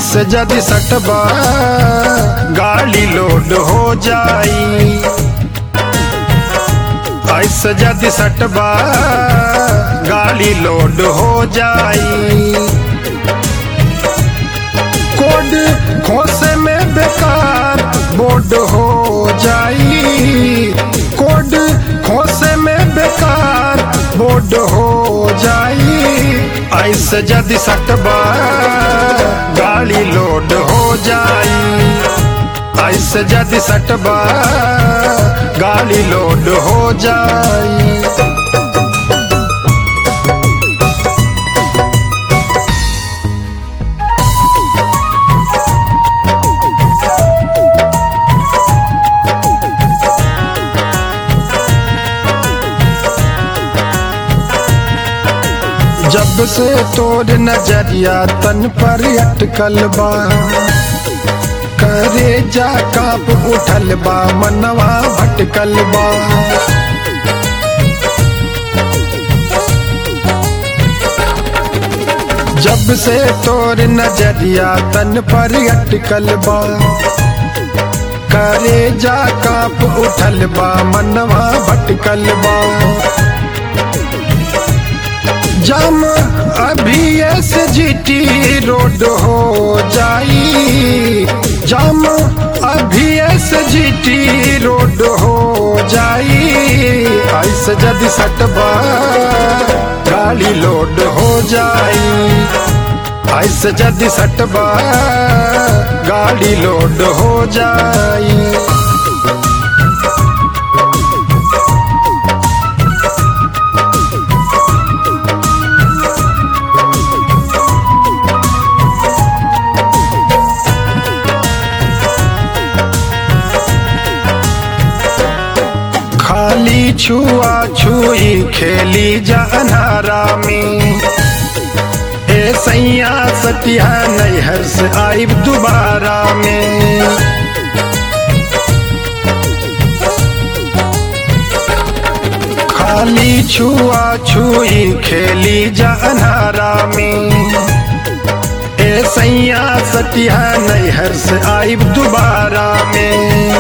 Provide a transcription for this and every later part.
ऐसे जदि सटबा गाड़ी लोड हो जाई ऐसे जदि सटबा गाड़ी लोड हो जाई कोड खोसे में बेकार बोर्ड हो जाई कोड खोसे में बेकार बोर्ड हो जाई ऐसे जदि सटबा गाड़ी लोड हो जाई ऐसे जदि सटबा गाड़ी लोड हो जाई जब से तोर नजरिया तन पर अटकल बा करे जा काप उठल बा मनवा भटकल बा जब से तोर नजरिया तन पर अटकल बा करे जा काप उठल बा मनवा भटकल बा जम अभी एस जीटी रोड हो जाई जम अभी एस जीटी रोड हो जाई ऐसे जदि सटबा गाड़ी लोड हो जाई ऐसे जदि सटबा गाड़ी लोड हो जाई खाली छुआ छुई खेली जानहारा में ए सैया सतिया नैहर से आइब दोबारा में खाली छुआ छुई खेली जानहारा में ए सैया सतिया नैहर से आइब दोबारा में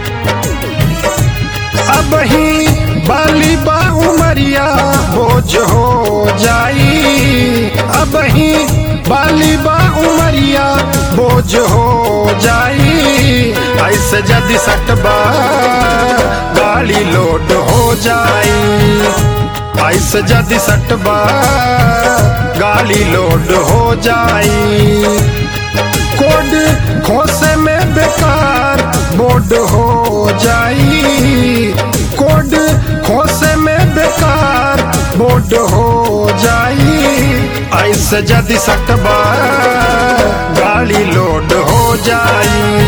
अब ही बाली बा उमरिया बोझ हो जाई अब ही बाली बा उमरिया बोझ हो जाई ऐसे जदि सटबा गाड़ी लोड हो जाई ऐसे जदि सटबा गाड़ी लोड हो जाई कोड खोसे में बेकार बोर्ड हो जाई कोड खोसे में बेकार बोर्ड हो जाई ऐसे जदि सटबा गाड़ी लोड हो जाई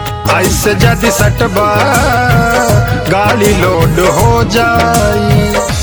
ऐसे जदि सटबा गाड़ी लोड हो जाई